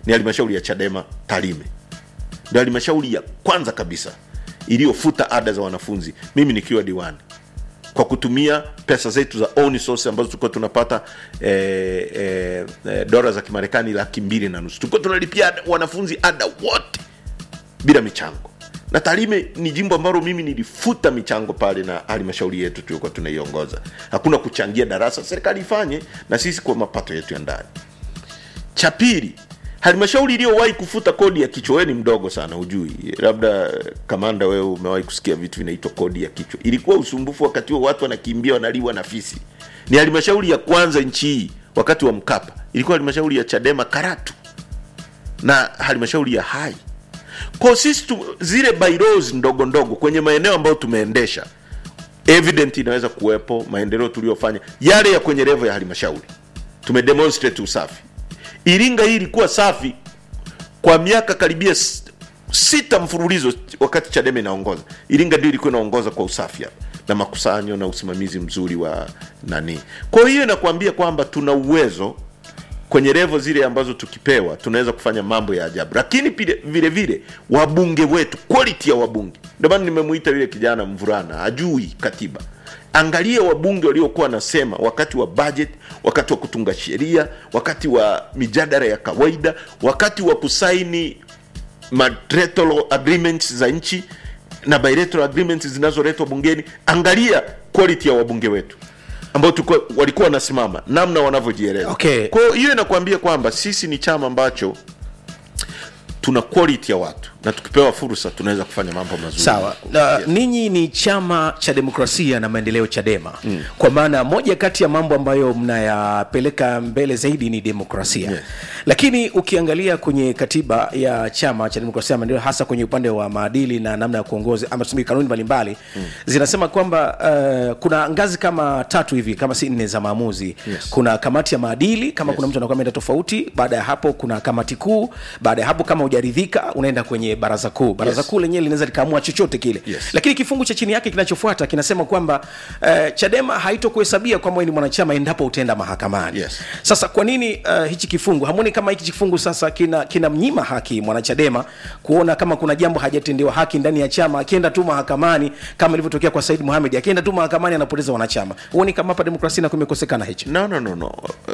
ni halmashauri ya chadema tarime ndio halmashauri ya kwanza kabisa iliyofuta ada za wanafunzi mimi nikiwa diwani kwa kutumia pesa zetu za own source ambazo tulikuwa tunapata eh, eh, eh, dola za kimarekani laki mbili na nusu tulikuwa tunalipia ada- wanafunzi ada wote bila michango na tarime ni jimbo ambalo mimi nilifuta michango pale na halmashauri yetu tuliokuwa tunaiongoza hakuna kuchangia darasa serikali ifanye na sisi kwa mapato yetu ya ndani cha pili halmashauri iliyowahi kufuta kodi ya kichwa wewe ni mdogo sana hujui labda eh, kamanda wewe umewahi kusikia vitu vinaitwa kodi ya kichwa ilikuwa usumbufu wakati huo watu wanakimbia wanaliwa na fisi ni halmashauri ya kwanza nchi hii wakati wa mkapa ilikuwa halmashauri ya chadema karatu na halmashauri ya hai kwa sisi tu, zile bylaws ndogo ndogo kwenye maeneo ambayo tumeendesha evident inaweza kuwepo maendeleo tuliyofanya yale ya kwenye level ya halmashauri tumedemonstrate usafi iringa hii ilikuwa safi kwa miaka karibia s- sita mfululizo wakati chadema inaongoza iringa ndio ilikuwa inaongoza kwa usafi hapa na makusanyo na usimamizi mzuri wa nani kwa hiyo inakuambia kwamba tuna uwezo kwenye levo zile ambazo tukipewa tunaweza kufanya mambo ya ajabu lakini pile, vile vile wabunge wetu quality ya wabunge ndio maana nimemuita yule kijana mvulana ajui katiba angalia wabunge waliokuwa wanasema wakati wa budget wakati wa kutunga sheria wakati wa mijadala ya kawaida wakati wa kusaini bilateral agreements za nchi na bilateral agreements zinazoletwa bungeni angalia quality ya wabunge wetu ambao tulikuwa- walikuwa wanasimama namna wanavyojieleza Okay. kwa hiyo hiyo inakuambia kwamba sisi ni chama ambacho tuna quality ya watu na tukipewa fursa tunaweza kufanya mambo mazuri sawa na Yes. ninyi ni chama cha demokrasia na maendeleo chadema mm. kwa maana moja kati ya mambo ambayo mnayapeleka mbele zaidi ni demokrasia Yes. lakini ukiangalia kwenye katiba ya chama cha demokrasia na maendeleo hasa kwenye upande wa maadili na namna ya kuongoza ama tuseme kanuni mbalimbali mm. zinasema kwamba uh, kuna ngazi kama tatu hivi kama si nne za maamuzi Yes. kuna kamati ya maadili kama Yes. kuna mtu anakuwa ameenda tofauti baada ya hapo kuna kamati kuu baada ya hapo kama hujaridhika unaenda kwenye baraza kuu baraza Yes. kuu lenyewe linaweza likaamua chochote kile Yes. lakini kifungu cha chini yake kinachofuata kinasema kwamba uh, chadema haitokuhesabia kwamba wewe ni mwanachama endapo utaenda mahakamani Yes. sasa kwa nini uh, hichi kifungu hamwoni kama hiki kifungu sasa kina kinamnyima haki mwanachadema kuona kama kuna jambo hajatendewa haki ndani ya chama akienda tu mahakamani kama ilivyotokea kwa said muhamed akienda tu mahakamani anapoteza wanachama huoni kama hapa demokrasia na kumekosekana hicho no, no, no, no.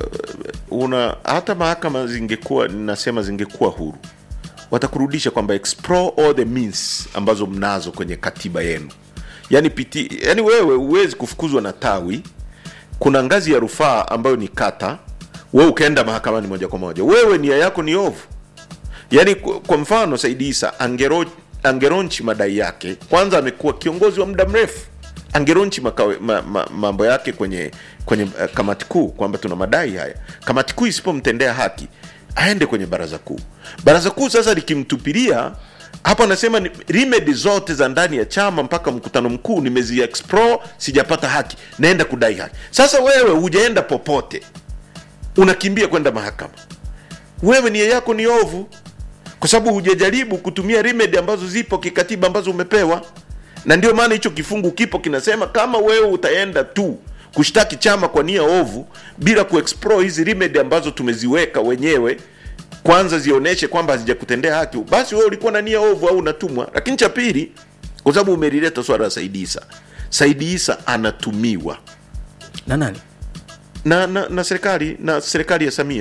Uh, una hata mahakama zingekuwa nasema zingekuwa huru watakurudisha kwamba explore all the means ambazo mnazo kwenye katiba yenu yani piti yani wewe huwezi kufukuzwa na tawi kuna ngazi ya rufaa ambayo ni kata wewe ukaenda mahakamani moja kwa moja wewe nia yako ni ovu yaani kwa kwa mfano saidi isa angero, angeronchi madai yake kwanza amekuwa kiongozi wa muda mrefu angeronchi makawe, ma, ma, mambo yake kwenye kwenye uh, kamati kuu kwamba tuna madai haya kamati kuu isipomtendea haki aende kwenye baraza kuu baraza kuu sasa likimtupilia hapo anasema ni- remedy zote za ndani ya chama mpaka mkutano mkuu nimezi explore sijapata haki naenda kudai haki sasa wewe hujaenda popote unakimbia kwenda mahakama wewe nia yako ni ovu kwa sababu hujajaribu kutumia remedy ambazo zipo kikatiba ambazo umepewa na ndio maana hicho kifungu kipo kinasema kama wewe utaenda tu kushtaki chama kwa nia ovu bila kuexplore hizi remedy ambazo tumeziweka wenyewe kwanza zionyeshe kwamba hazijakutendea haki basi wewe ulikuwa na nia ovu au unatumwa lakini cha pili kwa sababu umelileta swala la saidi isa saidi isa anatumiwa na nani na, na, na serikali na serikali ya samia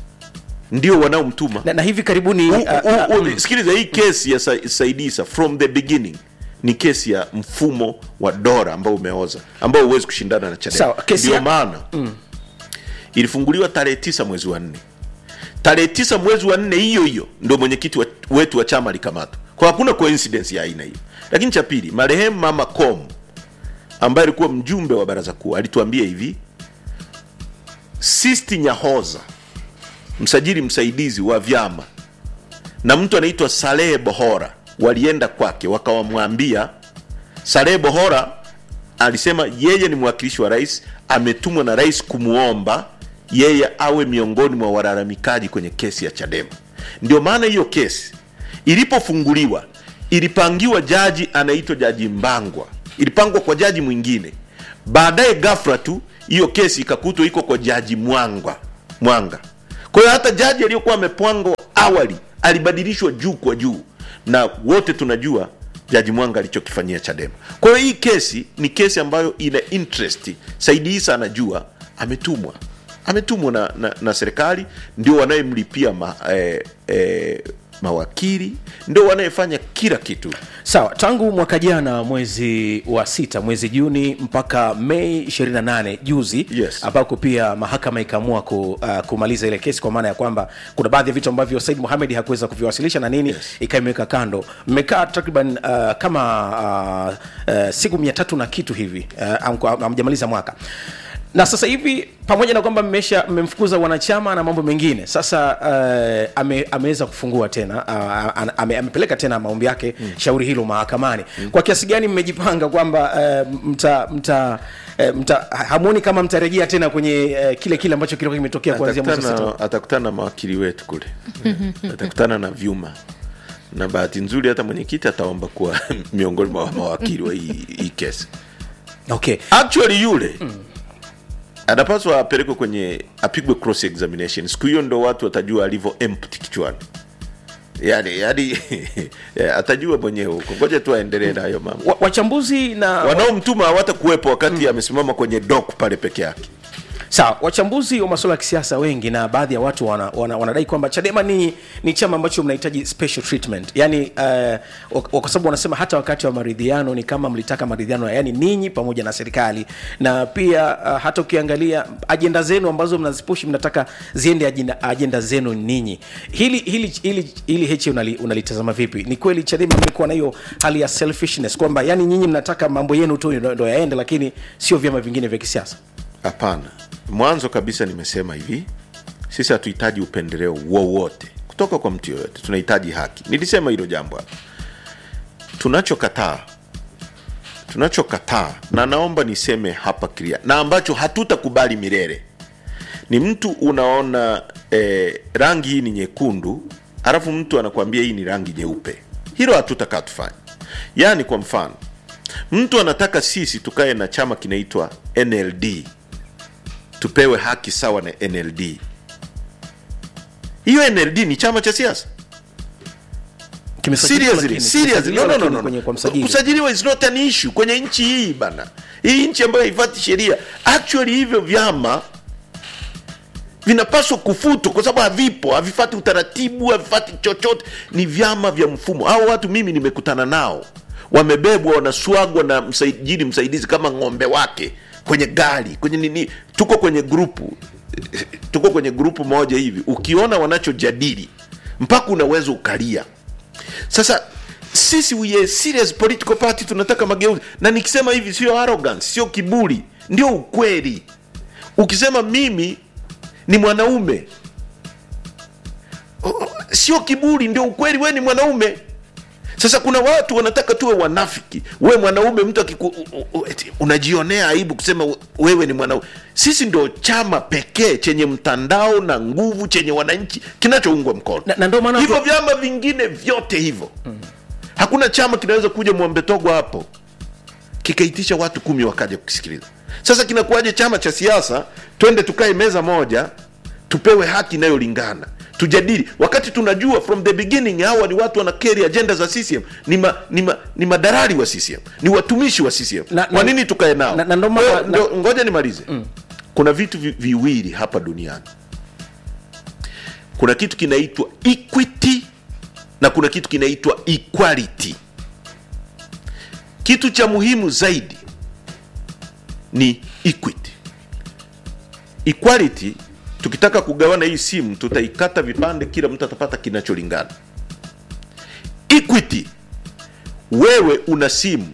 ndio wanaomtuma na, na hivi karibuni U- uh, u- u- sikiliza hii kesi ya Sa- saidisa from the beginning ni kesi ya mfumo wa dora ambao umeoza ambao huwezi kushindana na chadema Sawa, kesi ndio ya- maana ilifunguliwa tarehe tisa mwezi wa nne tarehe tisa mwezi wa nne hiyo hiyo ndo mwenyekiti wa- wetu wa chama alikamatwa kwa hakuna coincidence ya aina hiyo lakini cha pili marehemu mama com ambaye alikuwa mjumbe wa baraza kuu alituambia hivi sisti nyahoza msajili msaidizi wa vyama na mtu anaitwa Salehe Bohora walienda kwake wakawamwambia. Salehe Bohora alisema yeye ni mwakilishi wa rais, ametumwa na rais kumwomba yeye awe miongoni mwa walalamikaji kwenye kesi ya Chadema. Ndio maana hiyo kesi ilipofunguliwa ilipangiwa jaji anaitwa Jaji Mbangwa, ilipangwa kwa jaji mwingine. Baadaye ghafla tu hiyo kesi ikakutwa iko kwa Jaji Mwangwa Mwanga. Kwa hiyo hata jaji aliyokuwa amepangwa awali alibadilishwa juu kwa juu na wote tunajua jaji mwanga alichokifanyia chadema kwa hiyo hii kesi ni kesi ambayo ina interest saidi isa anajua ametumwa ametumwa na, na, na serikali ndio wanayemlipia ma, eh, eh, mawakili ndio wanayefanya kila kitu sawa tangu mwaka jana mwezi wa sita mwezi juni mpaka mei 28 juzi Yes. ambako pia mahakama ikaamua ku, uh, kumaliza ile kesi kwa maana ya kwamba kuna baadhi ya vitu ambavyo said muhamed hakuweza kuviwasilisha na nini Yes. ikaimeweka kando mmekaa takriban uh, kama uh, uh, siku mia tatu na kitu hivi uh, amjamaliza mwaka na sasa hivi pamoja na kwamba mmesha mmemfukuza wanachama na mambo mengine sasa uh, ame, ameweza kufungua tena uh, ame, amepeleka tena maombi yake mm. shauri hilo mahakamani mm. kwa kiasi gani mmejipanga kwamba uh, mta mta uh, mta hamuoni kama mtarejea tena kwenye uh, kile kile ambacho kilikuwa kimetokea kuanzia mwezi wa sita atakutana, atakutana na mawakili wetu kule atakutana na vyuma na bahati nzuri hata mwenyekiti ataomba kuwa miongoni mwa mawakili wa hii hii kesi okay actually yule mm. anapaswa apelekwe kwenye apigwe cross examination siku hiyo ndo watu watajua alivyo empty kichwani yani yani atajua mwenyewe huko ngoja tu aendelee na hayo mambo wa, wachambuzi na wanaomtuma hawata kuwepo wakati amesimama kwenye dok pale peke yake sawa wachambuzi wa masuala ya kisiasa wengi na baadhi ya watu wana, wana, wanadai kwamba chadema ni, ni chama ambacho mnahitaji special treatment yani uh, kwa sababu wanasema hata wakati wa maridhiano ni kama mlitaka maridhiano yani ninyi pamoja na serikali na pia uh, hata ukiangalia ajenda zenu ambazo mnazipushi mnataka ziende ajenda, ajenda zenu ninyi hili hili hili, hili heche unali, unalitazama vipi ni kweli chadema mmekuwa na hiyo hali ya selfishness kwamba yani nyinyi mnataka mambo yenu tu ndo ndo yaende lakini sio vyama vingine vya kisiasa hapana mwanzo kabisa nimesema hivi sisi hatuhitaji upendeleo wowote kutoka kwa mtu yoyote tunahitaji haki nilisema hilo jambo hapa tunachokataa tunachokataa na naomba niseme hapa clear na ambacho hatutakubali milele ni mtu unaona eh, rangi hii ni nyekundu alafu mtu anakuambia hii ni rangi nyeupe hilo hatutakaa tufanye yaani kwa mfano mtu anataka sisi tukae na chama kinaitwa nld tupewe haki sawa na nld hiyo nld ni chama cha siasa Kimesajiliwa seriously lakini- seriously no, kimesajiliwa no, no, lakini no. kwenye- kwa msajili. kusajiliwa is not an issue kwenye nchi hii bana hii nchi ambayo haifati sheria actually hivyo vyama vinapaswa kufutwa kwa sababu havipo havifati utaratibu havifati chochote ni vyama vya mfumo hao watu mimi nimekutana nao wamebebwa wanaswagwa na msajili msaidizi kama ng'ombe wake kwenye gari kwenye nini tuko kwenye grupu tuko kwenye grupu moja hivi ukiona wanachojadili mpaka unaweza ukalia sasa sisi we are serious political party tunataka mageuzi na nikisema hivi sio arrogance sio kiburi ndio ukweli ukisema mimi ni mwanaume O- o- sio kiburi ndio ukweli we ni mwanaume sasa kuna watu wanataka tuwe wanafiki we mwanaume mtu akiku, u- u- eti unajionea aibu kusema we- wewe ni mwanaume sisi ndio chama pekee chenye mtandao na nguvu chenye wananchi kinachoungwa mkono Na- na ndio maana hivyo watu- vyama vingine vyote hivyo mm. hakuna chama kinaweza kuja mwambetogwa hapo kikaitisha watu kumi wakaja kukisikiliza sasa kinakuwaje chama cha siasa twende tukae meza moja tupewe haki inayolingana tujadili wakati tunajua from the beginning hawa ni watu wana keri agenda za CCM ni, ma, ni, ma, ni madarari wa CCM ni watumishi wa CCM Na- kwa na- nini tukae nao na- na ndo Kwa hiyo, maana- ndio- ngoja nimalize mm. kuna vitu vi, viwili hapa duniani kuna kitu kinaitwa equity na kuna kitu kinaitwa equality kitu cha muhimu zaidi ni equity equality tukitaka kugawana hii simu tutaikata vipande kila mtu atapata kinacholingana equity wewe una simu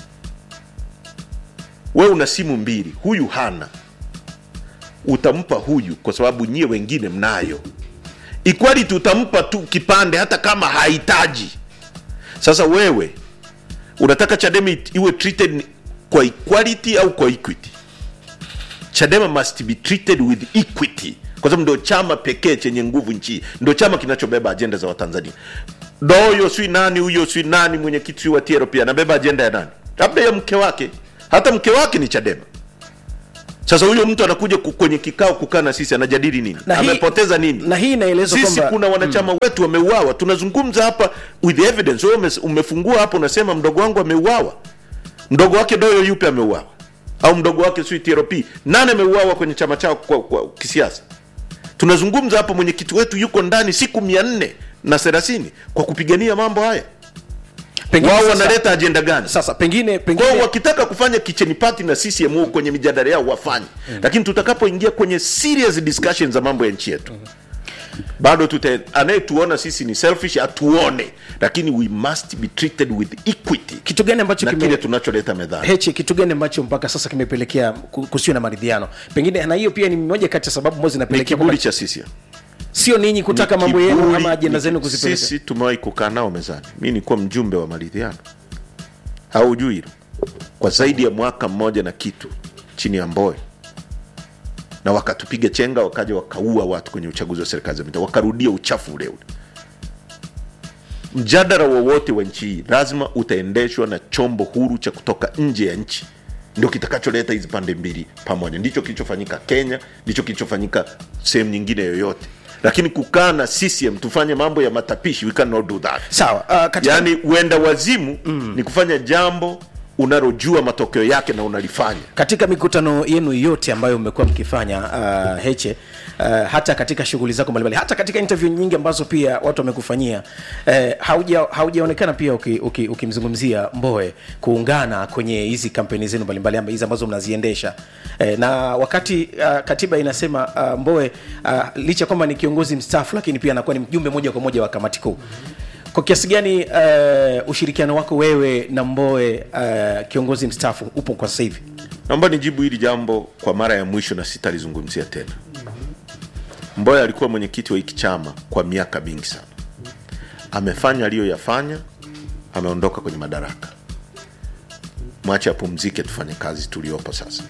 wewe una simu mbili huyu hana utampa huyu kwa sababu nyie wengine mnayo equality utampa tu kipande hata kama hahitaji sasa wewe unataka chadema it- iwe treated kwa equality au kwa equity chadema must be treated with equity kwa sababu ndio chama pekee chenye nguvu nchi ndio chama kinachobeba ajenda za watanzania doyo swi nani huyo swi nani mwenyekiti wa tiero pia anabeba ajenda ya nani labda ya mke wake hata mke wake ni chadema sasa huyo mtu anakuja ku- kwenye kikao kukaa na sisi anajadili nini Na hii- amepoteza nini na hii inaelezwa sisi kwamba kuna wanachama wetu wameuawa tunazungumza hapa with evidence wewe umes- umefungua hapo unasema mdogo wangu ameuawa mdogo wake doyo yupi ameuawa au mdogo wake sui trp nani ameuawa kwenye chama chao kwa, kwa kisiasa tunazungumza hapa mwenyekiti wetu yuko ndani siku mia nne na thelathini kwa kupigania mambo haya pengine wao sasa- wanaleta ajenda gani sasa pengine kwao pengine wakitaka kufanya kitchen party na CCM huko kwenye mijadala yao wafanye mm. lakini tutakapoingia kwenye serious discussion za mambo ya nchi yetu bado tuta anayetuona sisi ni selfish atuone lakini we must be treated with equity kitu gani ambacho na kime- kile tunacholeta mezani heche kitu gani ambacho mpaka sasa kimepelekea ku- kusiwe na maridhiano pengine na hiyo pia ni moja kati ya sababu ambazo ni zinapelekea kiburi kwamba- cha CCM sio ninyi kutaka Ni mambo yenu kiburi, ama ajenda ni- zenu kuzipeleka sisi tumewahi kukaa nao mezani mi nikuwa mjumbe wa maridhiano haujui hilo kwa zaidi ya mwaka mmoja na kitu chini ya mboe na wakatupiga chenga wakaja wakaua watu kwenye uchaguzi wa serikali za mitaa wakarudia uchafu ule ule mjadala wowote wa nchi hii lazima utaendeshwa na chombo huru cha kutoka nje ya nchi ndio kitakacholeta hizi pande mbili pamoja ndicho kilichofanyika kenya ndicho kilichofanyika sehemu nyingine yoyote lakini kukaa na CCM tufanye mambo ya matapishi we cannot do that sawa uh, katika, yaani uenda wazimu mm. ni kufanya jambo unalojua matokeo yake na unalifanya katika mikutano yenu yote ambayo mmekuwa mkifanya uh, heche uh, hata katika shughuli zako mbalimbali hata katika interview nyingi ambazo pia watu wamekufanyia uh, hauja haujaonekana pia ukimzungumzia uki, uki ukimzungumzia mboe kuungana kwenye hizi kampeni zenu mbalimbali ama hizi ambazo mnaziendesha uh, na wakati uh, katiba inasema uh, mboe uh, licha kwamba ni kiongozi mstaafu lakini pia anakuwa ni mjumbe moja kwa moja wa kamati kuu kwa kiasi gani uh, ushirikiano wako wewe na mboe uh, kiongozi mstaafu upo kwa sasa hivi naomba nijibu hili jambo kwa mara ya mwisho na sitalizungumzia tena mboya alikuwa mwenyekiti wa hiki chama kwa miaka mingi sana amefanya aliyoyafanya ameondoka kwenye madaraka mwache apumzike tufanye kazi tuliopo sasa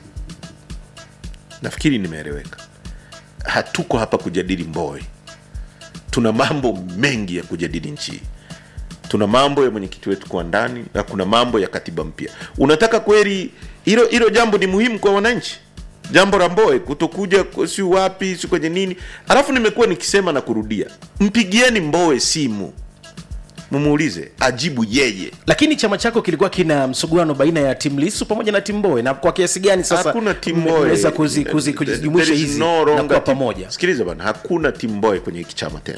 nafikiri nimeeleweka hatuko hapa kujadili mboe tuna mambo mengi ya kujadili nchi hii tuna mambo ya mwenyekiti wetu kwa ndani na kuna mambo ya katiba mpya unataka kweli hilo hilo jambo ni muhimu kwa wananchi jambo la mboe kutokuja ku- si wapi si kwenye nini alafu nimekuwa nikisema na kurudia mpigieni mboe simu mumuulize ajibu yeye lakini chama chako kilikuwa kina msuguano baina ya timu lisu pamoja na timu mboe na kwa kiasi gani sasa hakuna timu mme- mboe mmeweza kuzi- kuzi- There kuzijumuisha is hizi no na longer kuwa team- pamoja sikiliza bana hakuna timu mboe kwenye hiki chama tena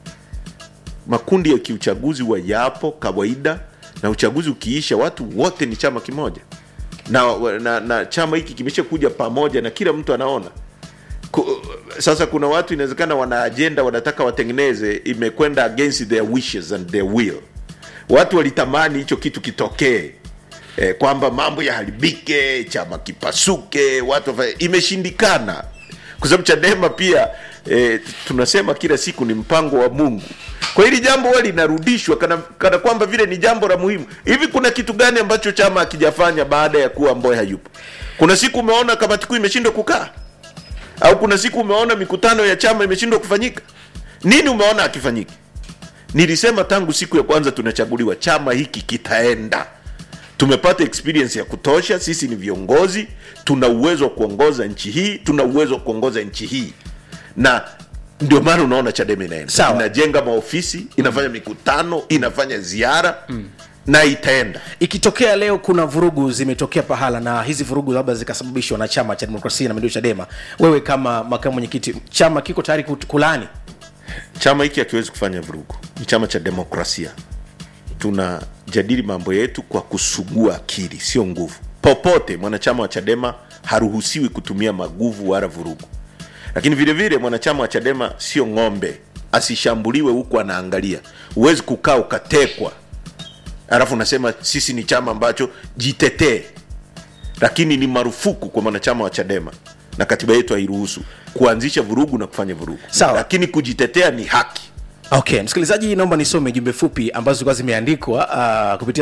makundi ya kiuchaguzi wa yapo kawaida na uchaguzi ukiisha watu wote ni chama kimoja na, na, na chama hiki kimesha kuja pamoja na kila mtu anaona Ku, sasa kuna watu inawezekana wana ajenda wanataka watengeneze imekwenda against their wishes and their will watu walitamani hicho kitu kitokee eh, kwamba mambo yaharibike chama kipasuke watu wafanye- imeshindikana kwa sababu chadema pia eh, tunasema kila siku ni mpango wa mungu kwa hili jambo huwa linarudishwa kana, kana kwamba vile ni jambo la muhimu hivi kuna kitu gani ambacho chama hakijafanya baada ya kuwa mboe hayupo kuna siku umeona kamati kuu imeshindwa kukaa au kuna siku umeona mikutano ya chama imeshindwa kufanyika nini umeona akifanyiki nilisema tangu siku ya kwanza tunachaguliwa chama hiki kitaenda tumepata experience ya kutosha sisi ni viongozi tuna uwezo wa kuongoza nchi hii tuna uwezo wa kuongoza nchi hii na ndio maana unaona chadema inaenda Sawa. inajenga maofisi inafanya mikutano inafanya ziara mm. na itaenda ikitokea leo kuna vurugu zimetokea pahala na hizi vurugu labda zikasababishwa na chama cha demokrasia na maendeleo chadema wewe kama makamu mwenyekiti chama kiko tayari kut- kulani chama hiki hakiwezi kufanya vurugu ni chama cha demokrasia tunajadili mambo yetu kwa kusugua akili sio nguvu popote mwanachama wa chadema haruhusiwi kutumia maguvu wala vurugu lakini vile vile mwanachama wa chadema sio ng'ombe asishambuliwe huku anaangalia huwezi kukaa ukatekwa alafu unasema sisi ni chama ambacho jitetee lakini ni marufuku kwa mwanachama wa chadema na katiba yetu hairuhusu kuanzisha vurugu na kufanya vurugu Sawa. lakini kujitetea ni haki okay msikilizaji naomba nisome jumbe fupi ambazo zilikuwa zimeandikwa uh, kupitia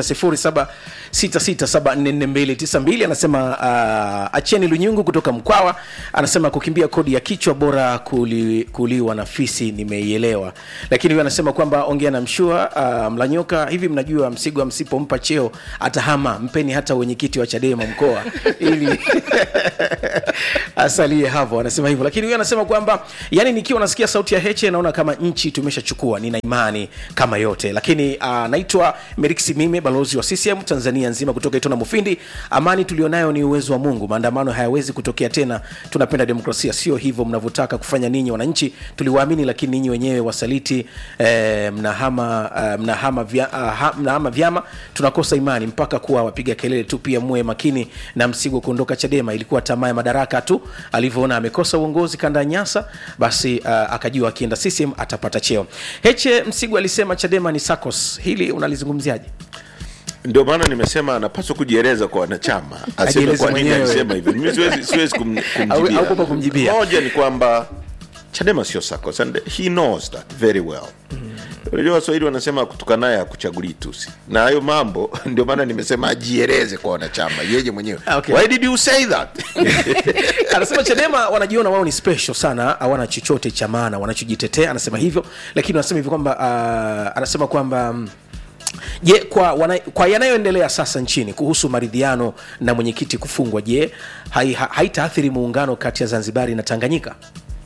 0766744292 anasema uh, acheni lunyungu kutoka mkwawa anasema kukimbia kodi ya kichwa bora kuli, kuliwa na fisi nimeielewa lakini huyo anasema kwamba ongea na mshua uh, mlanyoka hivi mnajua msigwa msipompa cheo atahama mpeni hata wenyekiti wa chadema mkoa ili asalie hapo anasema hivyo lakini huyo anasema kwamba yani nikiwa nasikia sauti ya heche naona kama nchi tumeshachukua nina imani kama yote lakini uh, naitwa meriksi mime balozi wa ccm tanzania nzima kutoka itona mufindi amani tulionayo ni uwezo wa mungu maandamano hayawezi kutokea tena tunapenda demokrasia sio hivyo mnavyotaka kufanya ninyi wananchi tuliwaamini lakini ninyi wenyewe wasaliti eh, mnahama uh, mnahama, vya, uh, ha, mnahama vyama tunakosa imani mpaka kuwa wapiga kelele tu pia muwe makini na msigo kuondoka chadema ilikuwa tamaa ya madaraka tu alivyoona amekosa uongozi kanda ya nyasa basi uh, akajua akienda ccm atapata cheo heche msigu alisema chadema ni sacos hili unalizungumziaje ndio maana nimesema anapaswa kujieleza kwa wanachama aseme Ajieleze kwa nini mwenyewe. alisema hivyo mimi siwezi, siwezi kum, Au- kumjibia. au kupa kumjibia. moja ni kwamba chadema sio SACCOS and he knows that very well unajua waswahili wanasema kutukanaye hakuchagulii tusi na hayo mambo ndio maana nimesema ajieleze kwa wanachama yeye mwenyewe Okay. why did you say that anasema chadema wanajiona wao ni special sana hawana chochote cha maana wanachojitetea anasema hivyo lakini anasema hivyo kwamba uh, anasema kwamba mm, je kwa, wana, kwa yanayoendelea sasa nchini kuhusu maridhiano na mwenyekiti kufungwa je hai- ha- haitaathiri muungano kati ya zanzibari na tanganyika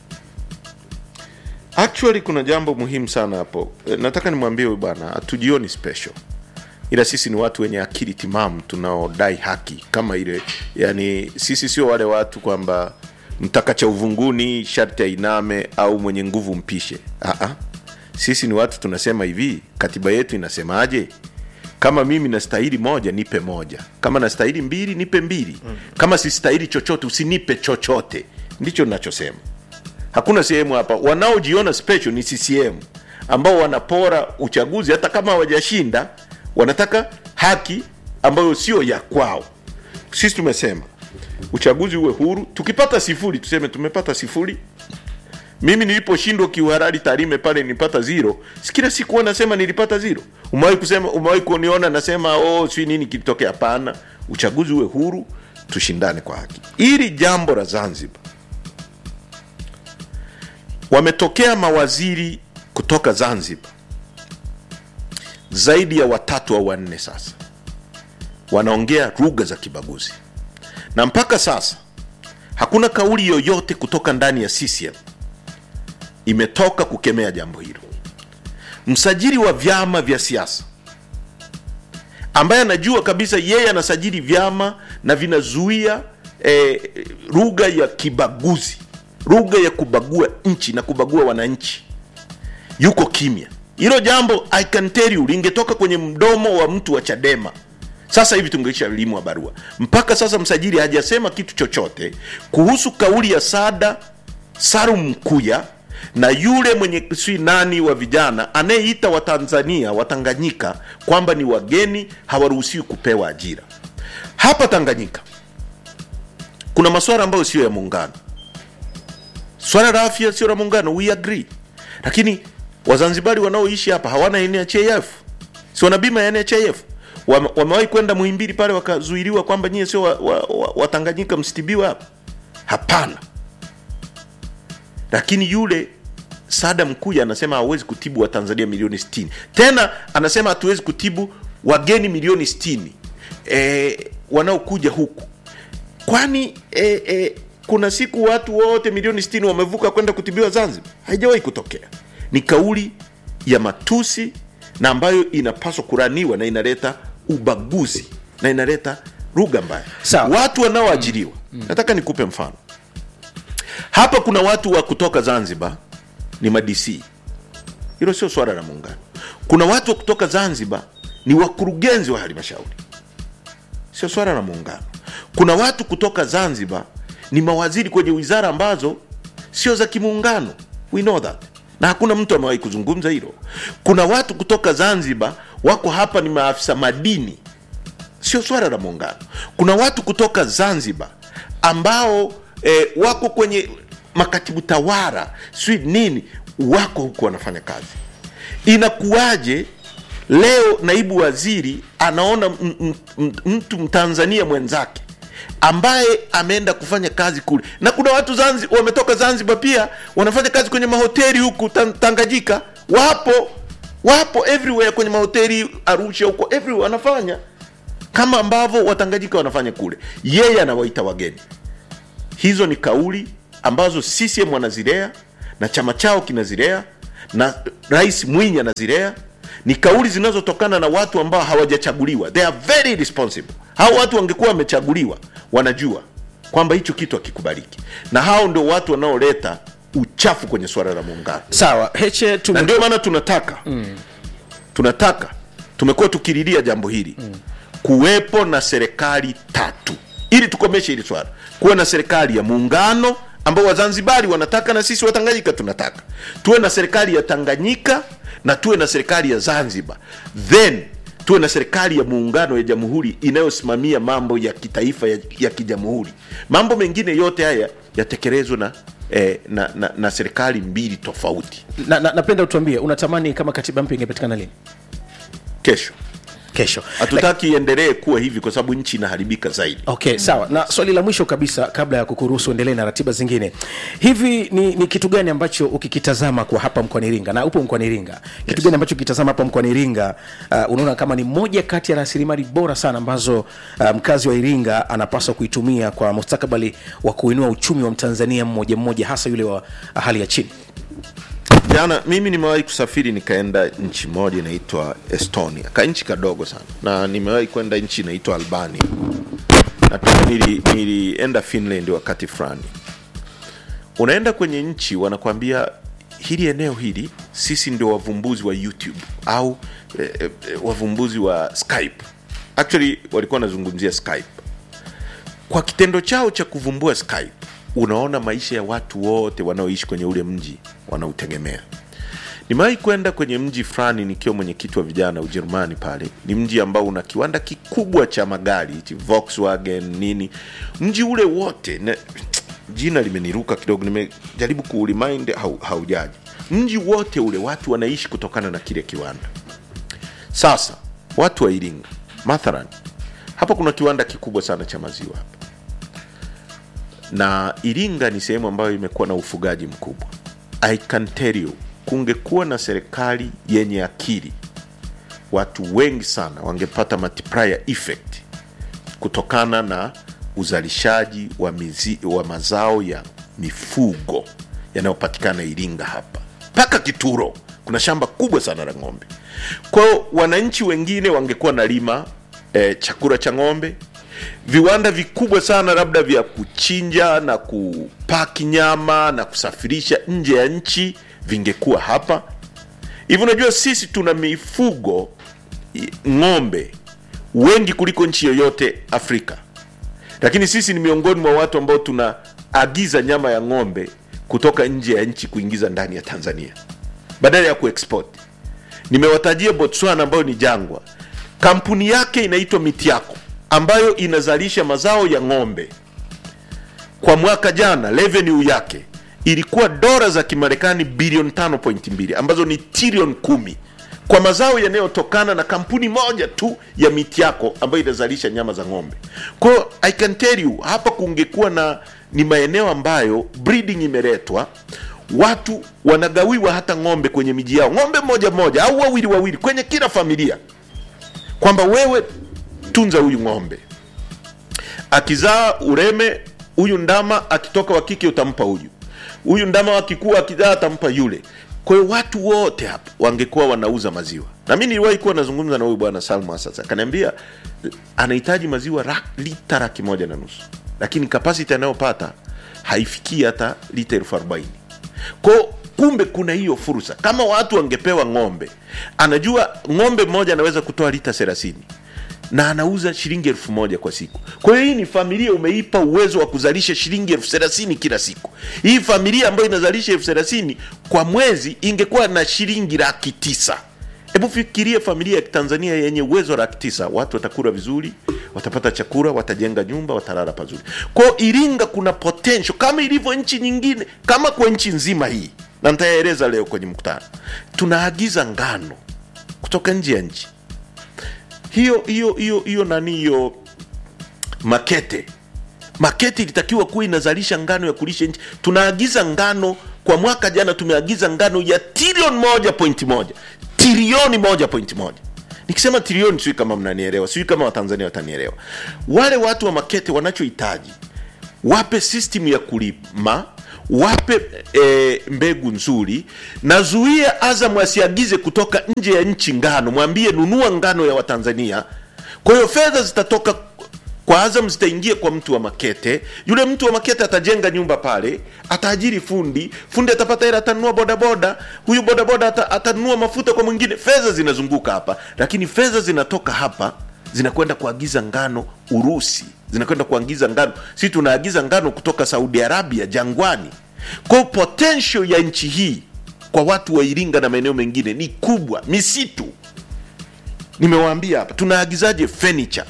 actually kuna jambo muhimu sana hapo Eh, nataka nimwambie huyu bwana hatujioni special ila sisi ni watu wenye akili timamu tunaodai haki kama ile yani sisi sio wale watu kwamba mtaka cha uvunguni sharti ainame au mwenye nguvu mpishe Aa, sisi ni watu tunasema hivi katiba yetu inasemaje kama mimi nastahili moja nipe moja kama nastahili mbili nipe mbili kama sistahili chochote usinipe chochote ndicho nachosema hakuna sehemu hapa wanaojiona special ni ccm ambao wanapora uchaguzi hata kama hawajashinda wanataka haki ambayo sio ya kwao sisi tumesema uchaguzi uwe huru tukipata sifuri tuseme tumepata sifuri mimi niliposhindwa kiuharari tarime pale nilipata zero si kila siku huwa nasema nilipata zero umewahi kusema umewahi kuniona nasema oh si nini kilitokea hapana uchaguzi uwe huru tushindane kwa haki ili jambo la zanzibar wametokea mawaziri kutoka zanzibar zaidi ya watatu au wanne sasa wanaongea lugha za kibaguzi na mpaka sasa hakuna kauli yoyote kutoka ndani ya CCM imetoka kukemea jambo hilo. Msajili wa vyama vya siasa ambaye anajua kabisa yeye anasajili vyama na vinazuia eh, lugha ya kibaguzi, lugha ya kubagua nchi na kubagua wananchi, yuko kimya. Hilo jambo I can tell you lingetoka kwenye mdomo wa mtu wa Chadema sasa hivi tungeisha limwa barua. Mpaka sasa msajili hajasema kitu chochote kuhusu kauli ya Sada Salum Mkuya na yule mwenye si nani wa vijana anayeita Watanzania Watanganyika kwamba ni wageni hawaruhusiwi kupewa ajira hapa Tanganyika. Kuna masuala ambayo sio ya muungano, swala la afya sio la muungano, we agree, lakini Wazanzibari wanaoishi hapa hawana NHIF, si wana bima ya NHIF? Wame- Wamewahi kwenda Muhimbili pale wakazuiliwa kwamba nyie sio Watanganyika wa, wa, Watanganyika msitibiwe hapa? Hapana. Lakini yule Sada Mkuya anasema hawezi kutibu Watanzania milioni 60. Tena anasema hatuwezi kutibu wageni milioni 60 e, wanaokuja huku kwani e, e, kuna siku watu wote milioni 60 wamevuka kwenda kutibiwa Zanzibar? Haijawahi kutokea. Ni kauli ya matusi na ambayo inapaswa kuraniwa na inaleta ubaguzi na inaleta lugha mbaya. Sawa. Watu wanaoajiriwa, nataka nikupe mfano hapa. Kuna watu wa kutoka Zanzibar ni madc, hilo sio swala la muungano. Kuna watu wa kutoka Zanzibar ni wakurugenzi wa halmashauri sio swala la muungano. Kuna watu kutoka Zanzibar ni mawaziri kwenye wizara ambazo sio za kimuungano, we know that, na hakuna mtu amewahi kuzungumza hilo. Kuna watu kutoka Zanzibar wako hapa ni maafisa madini, sio swala la muungano. Kuna watu kutoka Zanzibar ambao eh, wako kwenye makatibu tawara sijui nini, wako huku wanafanya kazi. inakuwaje leo naibu waziri anaona m- m- m- mtu mtanzania mwenzake ambaye ameenda kufanya kazi kule na kuna watu Zanzi, wametoka zanzibar pia wanafanya kazi kwenye mahoteli huku Tan- tanganyika wapo wapo everywhere kwenye mahoteli arusha huko everywhere wanafanya kama ambavyo watanganyika wanafanya kule yeye anawaita wageni hizo ni kauli ambazo CCM wanazilea na chama chao kinazilea na rais Mwinyi anazilea. Ni kauli zinazotokana na watu ambao hawajachaguliwa, they are very responsible. Hao watu wangekuwa wamechaguliwa, wanajua kwamba hicho kitu hakikubaliki, na hao ndio watu wanaoleta uchafu kwenye suala la muungano sawa heche na tume... ndio maana tunataka mm. tunataka tumekuwa tukililia jambo hili mm. kuwepo na serikali tatu ili tukomeshe hili swala kuwe na serikali ya muungano ambao wazanzibari wanataka na sisi watanganyika tunataka tuwe na serikali ya tanganyika na tuwe na serikali ya zanzibar then tuwe na serikali ya muungano ya jamhuri inayosimamia mambo ya kitaifa ya, ya kijamhuri mambo mengine yote haya yatekelezwe na, eh, na, na, na serikali mbili tofauti na, na, napenda utuambie unatamani kama katiba mpya ingepatikana lini kesho kesho hatutaki iendelee kuwa hivi kwa sababu nchi inaharibika zaidi okay sawa na swali la mwisho kabisa kabla ya kukuruhusu endelee na ratiba zingine hivi ni, ni kitu gani ambacho ukikitazama kwa hapa mkoani iringa na upo mkoani iringa kitu Yes. gani ambacho ukitazama hapa mkoani iringa uh, unaona kama ni moja kati ya rasilimali bora sana ambazo uh, mkazi wa iringa anapaswa kuitumia kwa mustakabali wa kuinua uchumi wa mtanzania mmoja mmoja hasa yule wa hali ya chini jana mimi nimewahi kusafiri nikaenda nchi moja inaitwa estonia ka nchi kadogo sana na nimewahi kwenda nchi inaitwa albania na pia nili, nilienda finland wakati fulani unaenda kwenye nchi wanakwambia hili eneo hili sisi ndio wavumbuzi wa youtube au eh, eh, wavumbuzi wa skype actually walikuwa wanazungumzia skype kwa kitendo chao cha kuvumbua skype unaona maisha ya watu wote wanaoishi kwenye ule mji wanautegemea nimewahi kwenda kwenye mji fulani nikiwa mwenyekiti wa vijana ujerumani pale ni mji ambao una kiwanda kikubwa cha magari hichi volkswagen nini mji ule wote na, jina limeniruka kidogo nimejaribu kuurimind hau, haujaji mji wote ule watu wanaishi kutokana na kile kiwanda sasa watu wa iringa mathalan hapa kuna kiwanda kikubwa sana cha maziwa hapa na iringa ni sehemu ambayo imekuwa na ufugaji mkubwa i can tell you kungekuwa na serikali yenye akili watu wengi sana wangepata multiplier effect kutokana na uzalishaji wa, mizi, wa mazao ya mifugo yanayopatikana iringa hapa mpaka kituro kuna shamba kubwa sana la ng'ombe kwao wananchi wengine wangekuwa na lima eh, chakula cha ng'ombe viwanda vikubwa sana labda vya kuchinja na kupaki nyama na kusafirisha nje ya nchi vingekuwa hapa hivi unajua sisi tuna mifugo i- ng'ombe wengi kuliko nchi yoyote afrika lakini sisi ni miongoni mwa watu ambao tunaagiza nyama ya ng'ombe kutoka nje ya nchi kuingiza ndani ya tanzania badala ya kuexport nimewatajia botswana ambayo ni jangwa kampuni yake inaitwa mitiako ambayo inazalisha mazao ya ng'ombe kwa mwaka jana revenue yake ilikuwa dola za kimarekani bilioni 5.2 ambazo ni trilioni kumi kwa mazao yanayotokana na kampuni moja tu ya miti yako ambayo inazalisha nyama za ng'ombe kwao i can tell you hapa kungekuwa na ni maeneo ambayo breeding imeletwa watu wanagawiwa hata ng'ombe kwenye miji yao ng'ombe mmoja mmoja au wawili wawili kwenye kila familia kwamba wewe tunza huyu ng'ombe akizaa ureme huyu ndama akitoka wa kike utampa huyu huyu ndama wakikua akizaa atampa yule kwa hiyo watu wote hapa wangekuwa wanauza maziwa na mi niliwahi kuwa nazungumza na huyu bwana salma sasa akaniambia anahitaji maziwa ra, lita laki moja na nusu lakini kapasiti anayopata haifikii hata lita elfu arobaini kwao kumbe kuna hiyo fursa kama watu wangepewa ng'ombe anajua ng'ombe mmoja anaweza kutoa lita thelathini na anauza shilingi elfu moja kwa siku kwa hiyo hii ni familia umeipa uwezo wa kuzalisha shilingi elfu thelathini kila siku hii familia ambayo inazalisha elfu thelathini kwa mwezi ingekuwa na shilingi laki tisa hebu fikiria familia ya kitanzania yenye uwezo wa laki tisa watu watakula vizuri watapata chakula watajenga nyumba watalala pazuri kwao iringa kuna potential kama ilivyo nchi nyingine kama kwa nchi nzima hii na nitayaeleza leo kwenye mkutano tunaagiza ngano kutoka nje ya nchi hiyo hiyo hiyo hiyo nani hiyo makete makete ilitakiwa kuwa inazalisha ngano ya kulisha nchi tunaagiza ngano kwa mwaka jana tumeagiza ngano ya trilioni moja pointi moja trilioni moja pointi moja nikisema trilioni sijui kama mnanielewa sijui kama watanzania watanielewa wale watu wa makete wanachohitaji wape system ya kulima wape e, mbegu nzuri na zuia azam asiagize kutoka nje ya nchi ngano mwambie nunua ngano ya watanzania kwa hiyo fedha zitatoka kwa azam zitaingia kwa mtu wa makete yule mtu wa makete atajenga nyumba pale ataajiri fundi fundi atapata hela atanunua bodaboda huyu bodaboda ata, atanunua mafuta kwa mwingine fedha zinazunguka hapa lakini fedha zinatoka hapa zinakwenda kuagiza ngano urusi zinakwenda kuagiza ngano si tunaagiza ngano kutoka saudi arabia jangwani kwa potential ya nchi hii kwa watu wa iringa na maeneo mengine ni kubwa misitu nimewaambia hapa tunaagizaje furniture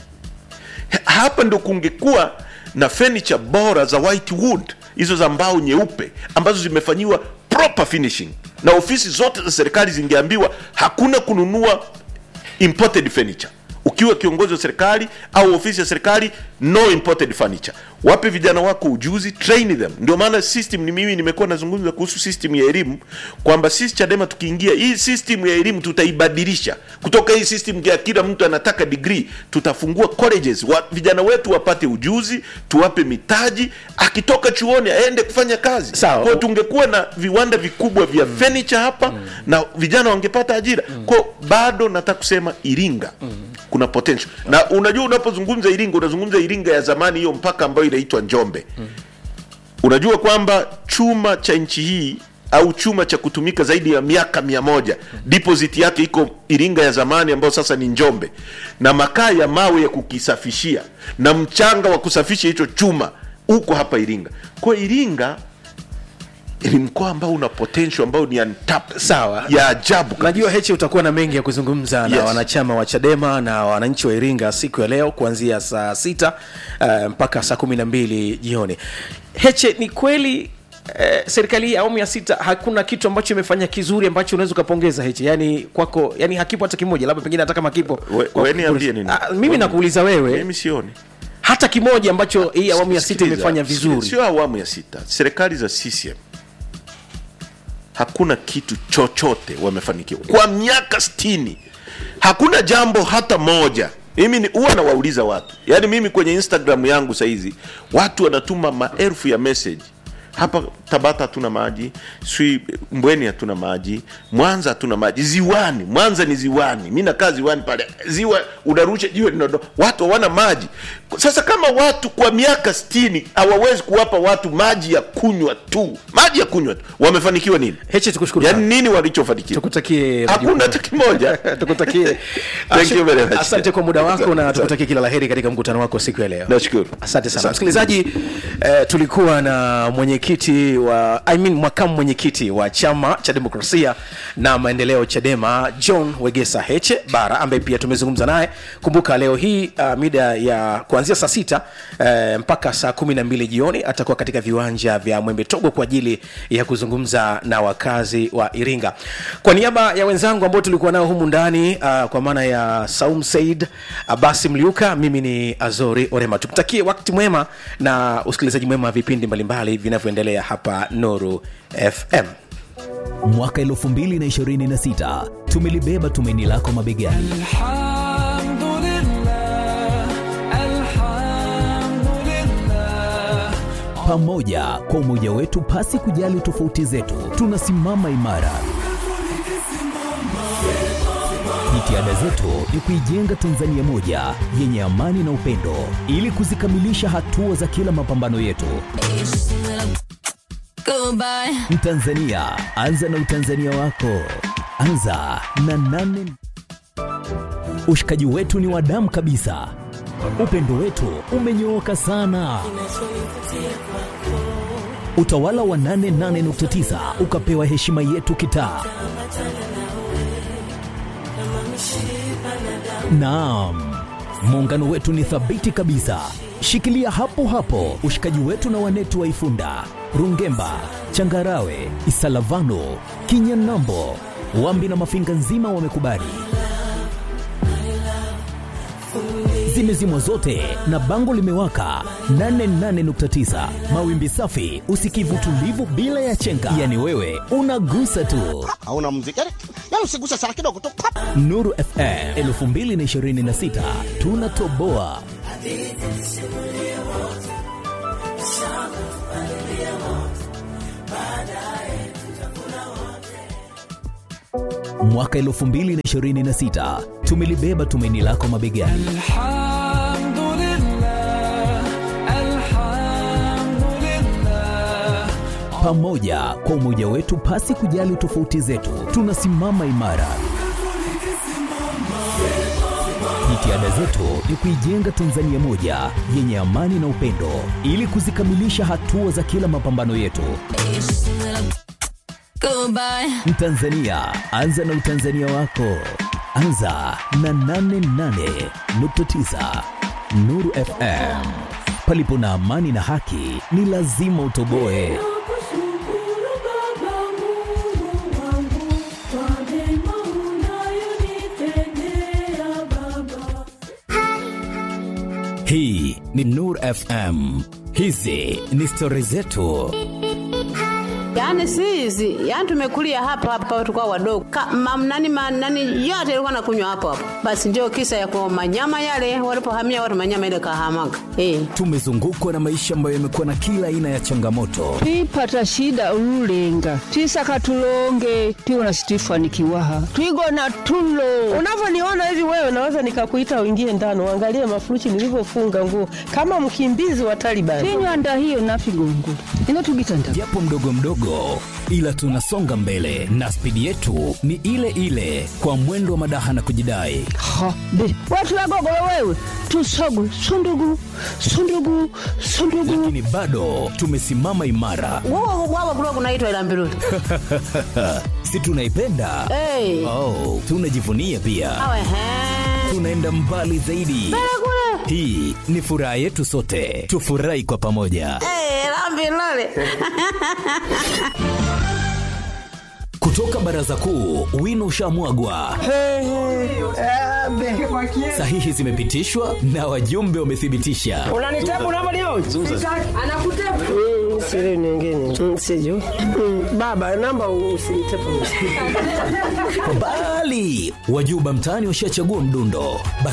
hapa ndo kungekuwa na furniture bora za white wood hizo za mbao nyeupe ambazo zimefanyiwa proper finishing na ofisi zote za serikali zingeambiwa hakuna kununua imported furniture ukiwa kiongozi wa serikali au ofisi ya serikali no imported furniture wape vijana wako ujuzi train them ndio maana system ni mimi nimekuwa nazungumza kuhusu system ya elimu kwamba sisi chadema tukiingia hii system ya elimu tutaibadilisha kutoka hii system ya kila mtu anataka degree tutafungua colleges wa, vijana wetu wapate ujuzi tuwape mitaji akitoka chuoni aende kufanya kazi Sawa. Kwa tungekuwa na viwanda vikubwa vya furniture hapa na vijana wangepata ajira kwa bado nataka kusema iringa kuna potential na unajua unapozungumza iringa unazungumza iringa ya zamani hiyo mpaka ambayo inaitwa njombe unajua kwamba chuma cha nchi hii au chuma cha kutumika zaidi ya miaka mia moja deposit yake iko iringa ya zamani ambayo sasa ni njombe na makaa ya mawe ya kukisafishia na mchanga wa kusafisha hicho chuma uko hapa iringa kwa iringa ni mkoa ambao una potential ambao ni untapped Sawa. ya ajabu kabisa. najua hechi utakuwa na mengi ya kuzungumza na Yes. wanachama wa chadema na wananchi wa iringa siku ya leo kuanzia saa sita uh, mpaka saa kumi na mbili jioni heche ni kweli Eh, serikali hii ya awamu ya sita hakuna kitu ambacho imefanya kizuri ambacho unaweza ukapongeza heche yani kwako yani hakipo hata kimoja labda pengine hata kama kipo We- kwa- we niambie nini? Ah, mimi nakuuliza wewe mimi sioni hata kimoja ambacho hii awamu ya sita Sikiliza, imefanya sio- vizuri sio awamu ya sita serikali za CCM hakuna kitu chochote wamefanikiwa kwa miaka stini hakuna jambo hata moja mimi ni huwa nawauliza watu yaani mimi kwenye instagram yangu sahizi watu wanatuma maelfu ya message hapa tabata hatuna maji swi mbweni hatuna maji mwanza hatuna maji ziwani mwanza ni ziwani mi nakaa ziwani pale ziwa unarusha jiwe linaondoka watu hawana maji sasa kama watu kwa miaka stini hawawezi kuwapa watu maji ya kunywa tu maji ya kunywa tu wamefanikiwa nini heche tukushukuru yaani sana. nini walichofanikiwa tukutakie hakuna hata kimoja tukutakie Thank you very much. asante kwa muda wako na Asante. tukutakie kila laheri katika mkutano wako siku ya leo nashukuru asante sana Asante. msikilizaji eh, tulikuwa na mwenyekiti wa I mean, makamu mwenyekiti wa chama cha demokrasia na maendeleo chadema john wegesa heche bara ambaye pia tumezungumza naye kumbuka leo hii uh, mida ya kuanzia saa sita eh, mpaka saa kumi na mbili jioni atakuwa katika viwanja vya mwembe togo kwa ajili ya kuzungumza na wakazi wa iringa kwa niaba ya wenzangu ambao tulikuwa nao humu ndani uh, kwa maana ya saum said abasi mliuka mimi ni azori orema tukutakie wakati mwema na usikilizaji mwema wa vipindi mbalimbali vinavyoendelea hapa noru fm mwaka 2026 tumelibeba tumaini lako mabegani الحمد لله الحمد لله pamoja kwa umoja wetu pasi kujali tofauti zetu tunasimama imara jitihada zetu ni kuijenga tanzania moja yenye amani na upendo ili kuzikamilisha hatua za kila mapambano yetu Goodbye. mtanzania anza na utanzania wako anza na nane ushikaji wetu ni wa damu kabisa upendo wetu umenyooka sana utawala wa 88.9 ukapewa heshima yetu kitaa naam Muungano wetu ni thabiti kabisa. Shikilia hapo hapo ushikaji wetu na wanetu wa Ifunda, Rungemba, Changarawe, Isalavano, Kinyanambo, Wambi na Mafinga nzima wamekubali. Zimezimwa zote na bango limewaka 88.9 mawimbi safi, usikivu tulivu bila ya chenga, yani wewe unagusa tu. hauna muziki yani, yani usiguse sana kidogo tu pap. Nuru FM 2026 tunatoboa. Mwaka 2026 tumelibeba tumaini lako mabegani. الحمد لله الحمد لله Pamoja kwa umoja wetu, pasi kujali tofauti zetu, tunasimama imara. Jitihada zetu ni kuijenga Tanzania moja yenye amani na upendo, ili kuzikamilisha hatua za kila mapambano yetu. Goodbye. Mtanzania, anza na utanzania wako. Anza na 88.9 Nuru FM. Palipo na amani na haki, ni lazima utoboe. Nakushukuru Baba Mungu wangu kwa mema unayonitendea Baba. Hii ni Nur FM. Hizi ni stori zetu. Yaani si hizi, yaani tumekulia hapa hapa tukao wadogo. Ka, mam, nani, ma, nani yote ilikuwa nakunywa hapo hapo. Basi ndio kisa ya kwa manyama yale walipohamia watu manyama ile kahamaga. Eh. Tumezungukwa na maisha ambayo yamekuwa na kila aina ya changamoto, twipata shida ululenga twisaka tulonge tiwona situifanikiwaha twigona tulo Unavyoniona hivi wewe, naweza nikakuita uingie ndani uangalie mafuruchi nilivyofunga nguo kama mkimbizi wa Taliban. tinywanda hiyo nafigongo ino tugitanda japo mdogo mdogo, ila tunasonga mbele na spidi yetu ni ile ile, kwa mwendo wa madaha na kujidai. ha be watulagogolo wewe tusogu sundugu sundugu sundugu Lakini bado tumesimama imara, Wao wao kulikuwa kunaitwa ila mbiruli. si tunaipenda? Eh. Oh, tunajivunia pia, Awe he. tunaenda mbali zaidi. Kule. Hii ni furaha yetu sote, tufurahi kwa pamoja. Eh, la mbiruli. Kutoka baraza kuu, wino ushamwagwa, sahihi zimepitishwa na wajumbe wamethibitisha. Unanitabu unavyoniona? Anakutabu. Mm, siri nyingine. Mm, sijui. Mm, Baba, namba usinitepe. Bali wajuba mtaani washachagua mdundo. Basi